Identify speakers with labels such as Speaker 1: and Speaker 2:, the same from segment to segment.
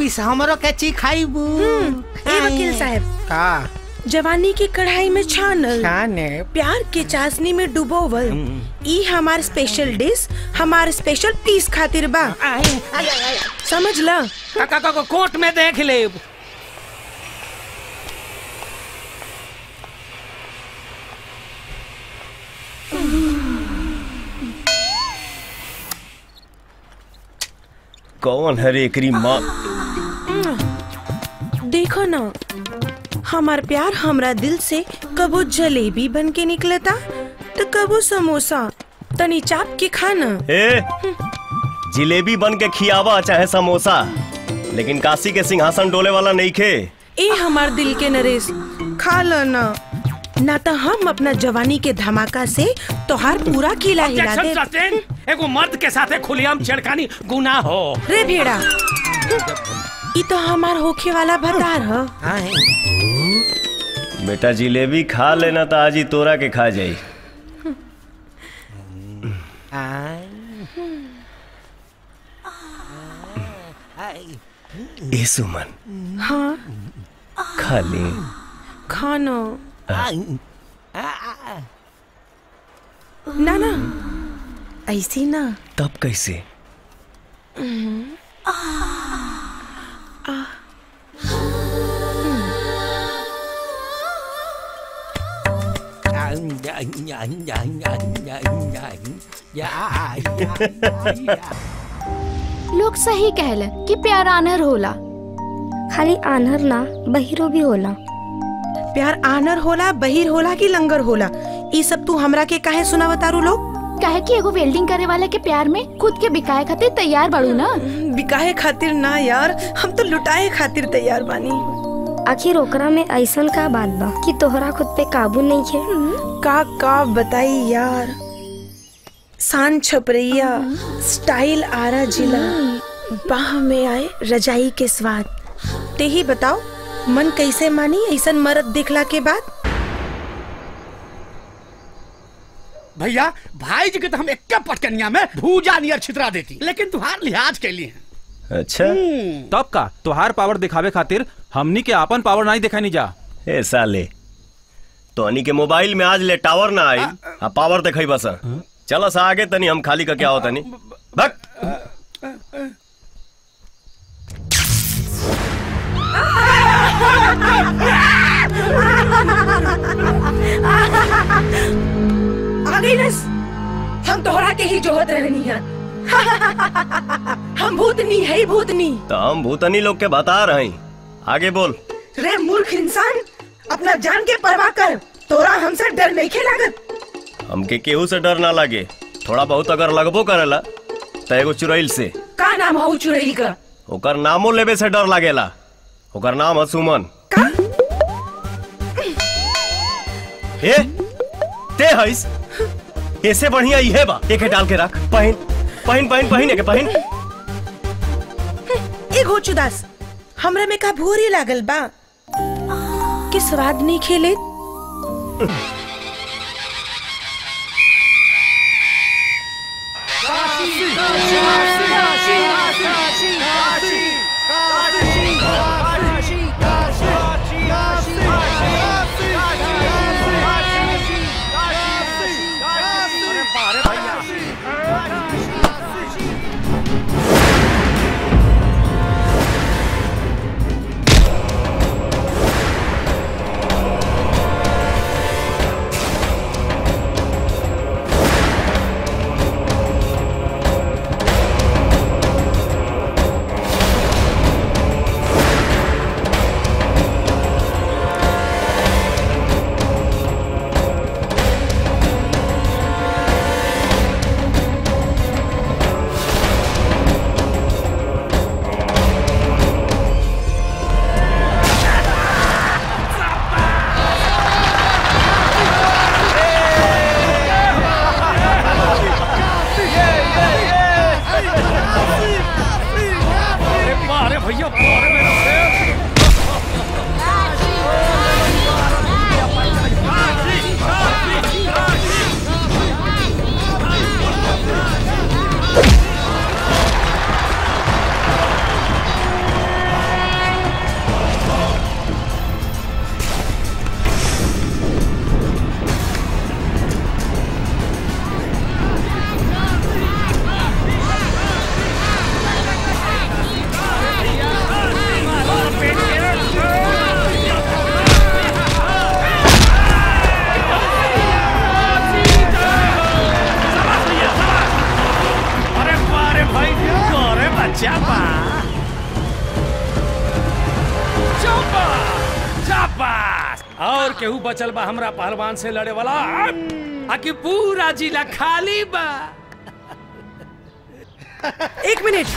Speaker 1: पीस हमरो के ची खाइबू
Speaker 2: ए वकील साहब
Speaker 1: का
Speaker 2: जवानी के कढ़ाई में छानल
Speaker 1: खाने
Speaker 2: प्यार के चाशनी में डुबोवल ई हमार स्पेशल डिश हमार स्पेशल पीस खातिर बा समझ ल
Speaker 3: काका का कोर्ट में देख ले
Speaker 4: कौन है रे एकरी माँ
Speaker 2: देखो ना हमार प्यार हमरा दिल से कबो जलेबी बन के निकलता तो कबो समोसा तनी चाप के खाना
Speaker 4: ए जिलेबी बन के खियावा चाहे समोसा लेकिन काशी के सिंहासन डोले वाला नहीं खे
Speaker 2: ए हमार दिल के नरेश खा ल ना ना तो हम अपना जवानी के धमाका से तोहार पूरा किला हिला
Speaker 3: Objection
Speaker 2: दे
Speaker 3: sustained. एगो मर्द के साथे खुलेआम छेड़खानी गुनाह हो
Speaker 2: रे भेड़ा ई तो हमार होखे वाला भतार ह
Speaker 4: बेटा जिलेबी खा लेना तो आज ही तोरा के खा जाई ए सुमन
Speaker 2: हाँ
Speaker 4: खा ले
Speaker 2: खाना ना ना ऐसी ना
Speaker 4: तब कैसे
Speaker 5: लोग सही कहलन कि प्यार आनर होला
Speaker 6: खाली आन्हर ना बहिरो भी होला
Speaker 2: प्यार आनर होला बहिर होला कि लंगर होला ई सब तू हमरा के काहे सुनावतारू लोग
Speaker 5: काहे कि एगो वेल्डिंग करे वाला के प्यार में खुद के बिकाए खातिर तैयार बाड़ू ना
Speaker 2: बिकाए खातिर ना यार हम तो लुटाए खातिर तैयार बानी
Speaker 6: आखिर ओकरा में ऐसन का बात बा कि तोहरा खुद पे काबू नहीं है
Speaker 2: का का बताई यार शान छपरैया स्टाइल आरा जिला बाह में आए रजाई के स्वाद ते ही बताओ मन कैसे मानी ऐसन मरद देखला के बाद
Speaker 7: भैया भाई जी के तो हम एक पटकनिया में भूजा नियर छितरा देती लेकिन तुहार लिहाज के लिए
Speaker 4: अच्छा
Speaker 8: तब का तोहार पावर दिखावे खातिर हमनी के आपन पावर नहीं दिखाई जा
Speaker 4: ए साले तोहनी के मोबाइल में आज ले टावर ना आई आ पावर दिखाई बस चलो सा आगे तनी हम खाली का क्या होता नहीं भक
Speaker 2: आगे नस हम तोहरा के ही जोहत रहनी है हम भूतनी है भूतनी
Speaker 4: तो हम भूतनी लोग के बता रहे हैं आगे बोल
Speaker 2: रे मूर्ख इंसान अपना जान के परवाह कर तोरा हमसे डर नहीं खे लागत
Speaker 4: हमके केहू से डर ना लगे थोड़ा बहुत अगर लगबो करेला तो एगो चुड़ैल से
Speaker 2: का नाम हो चुड़ैल का
Speaker 4: ओकर नामो लेवे से डर लागेला ओकर नाम है सुमन ए ते हईस ऐसे बढ़िया इहे बा एके डाल के रख पहन पहन पहन पहन एके पहन
Speaker 2: ए घोचुदास हमरा में का भूरी लागल बा कि स्वाद नहीं खेले
Speaker 3: और केहू बचल बा हमरा पहलवान से लड़े वाला आकि पूरा जिला खाली बा
Speaker 2: एक मिनट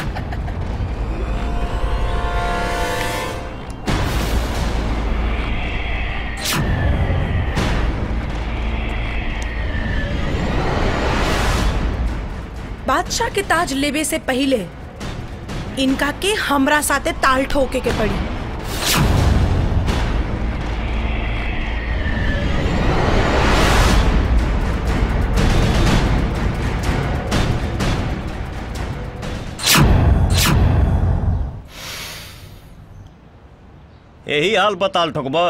Speaker 2: बादशाह के ताज लेवे से पहले इनका के हमरा साथे ताल ठोके के पड़ी
Speaker 4: यही हाल बताल ठोकबा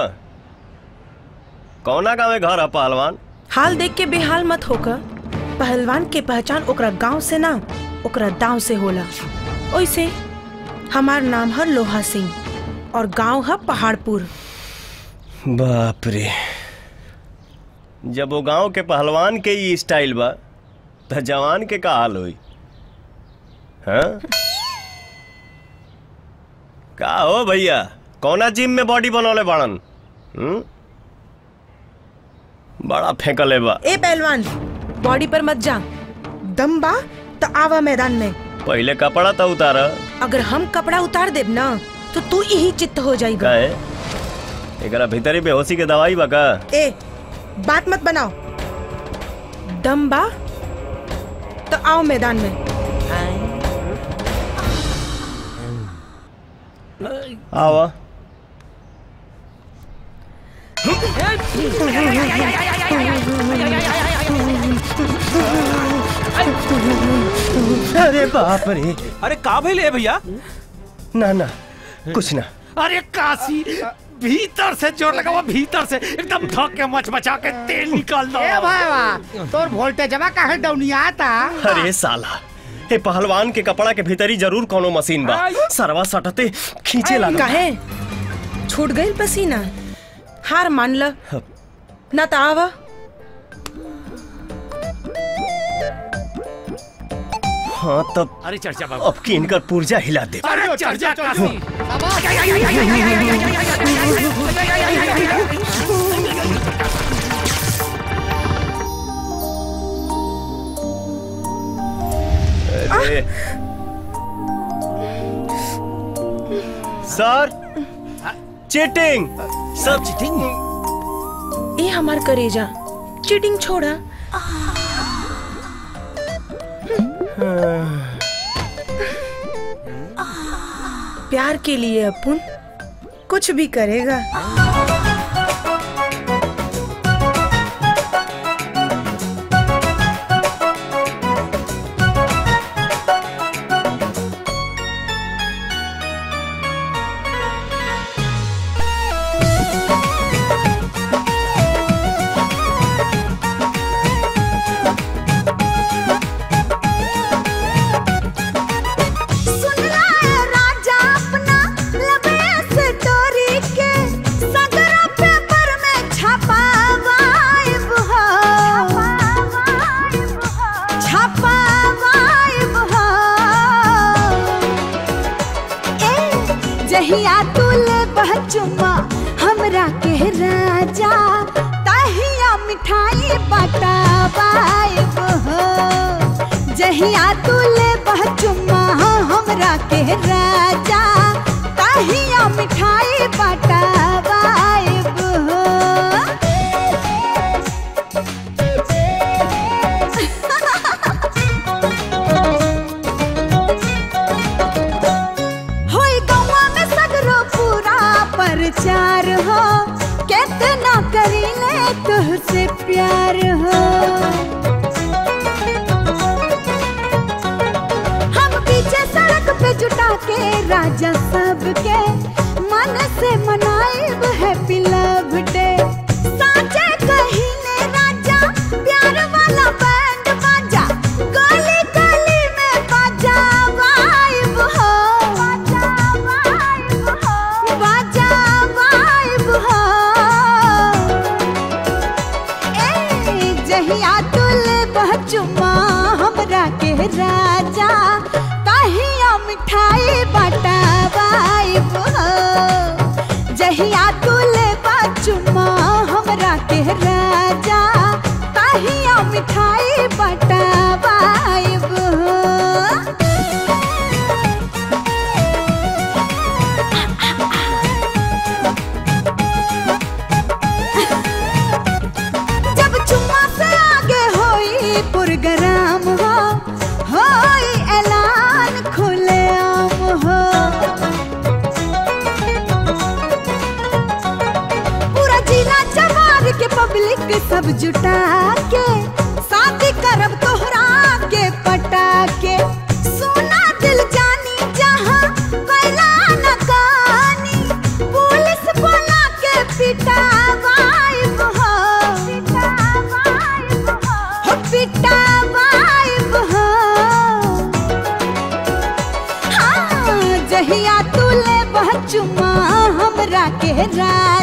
Speaker 4: कौना गाँव में घर है पहलवान
Speaker 2: हाल देख के बेहाल मत होकर पहलवान के पहचान ओकरा गांव से ना ओकरा दांव से होला ओइसे हमार नाम है लोहा सिंह और गांव है पहाड़पुर
Speaker 4: बाप रे जब वो गांव के पहलवान के ये स्टाइल बा तो जवान के का हाल होई हाँ का हो भैया कौना जिम में बॉडी बनौले बाड़न हम्म? बड़ा फेंकले बा
Speaker 2: ए पहलवान बॉडी पर मत जा दम बा तो आवा मैदान में
Speaker 4: पहले कपड़ा तो उतार
Speaker 2: अगर हम कपड़ा उतार देब ना तो तू यही चित्त हो जाएगा
Speaker 4: काहे एकरा भीतरी बेहोशी के दवाई बा का
Speaker 2: ए बात मत बनाओ दम बा तो आओ मैदान में
Speaker 4: आवा अरे बाप रे
Speaker 8: अरे का भइल है भैया
Speaker 4: ना ना कुछ ना
Speaker 3: अरे काशी भीतर से जोर लगावा भीतर से एकदम थक के मच मचा के तेल निकाल दो
Speaker 7: ए भाई तोर वोल्टेजवा काहे डाउनिया आता
Speaker 4: अरे साला ए पहलवान के कपड़ा के भीतरी जरूर कोनो मशीन बा सरवा सटते खींचे लगा
Speaker 2: काहे छूट गई पसीना हार मान ल ना तो आवा
Speaker 4: हाँ तब
Speaker 3: अरे चर्चा बाबू
Speaker 4: अब की इनकर पुर्जा हिला दे
Speaker 3: अरे चर्चा काशी
Speaker 4: अरे सर चीटिंग सर चीटिंग
Speaker 2: ए हमार करेजा चीटिंग छोड़ा प्यार के लिए अपन कुछ भी करेगा
Speaker 9: राजा अपना लबे से डोरी के सगरा पेपर में छपावाइब हो छपावाइब हो ए जहिया तुले बचुमा हमरा के राजा तहिया मिठाई बटावाइब हो जहिया तुले बचुमा हमरा के राजा तहिया मिठाई बटावाइब हो होई गौवा में सगरो पूरा प्रचार हो कितना करीले तुझसे प्यार हो हम पीछे सड़क पे जुटा के राजा सबके मन से मनाएब हैप्पी लव डे साचे कहिले राजा प्यार वाला बैंड बाजा गली गली में बाजा वाइब हो बाजा वाइब हो बाजा वाइब हो ए जहिया तुल बचुमा हमरा के राजा तहिया मिठाई बटावाइब हो जहिया तुल बचुमा ही पटावाइब हो जब चुम्मा से आगे होई पुरगराम हो होई ऐलान खुलेआम हो पूरा जिला जवार के पब्लिक सब जुटा के शादी करब तोहरा के पटा के सोना दिल जानी जहाँ कैला न कहानी पुलिस बोला के पिटावाइब हो हो पिटावाइब हो हाँ जहिया तू ले चुमा हमरा के राज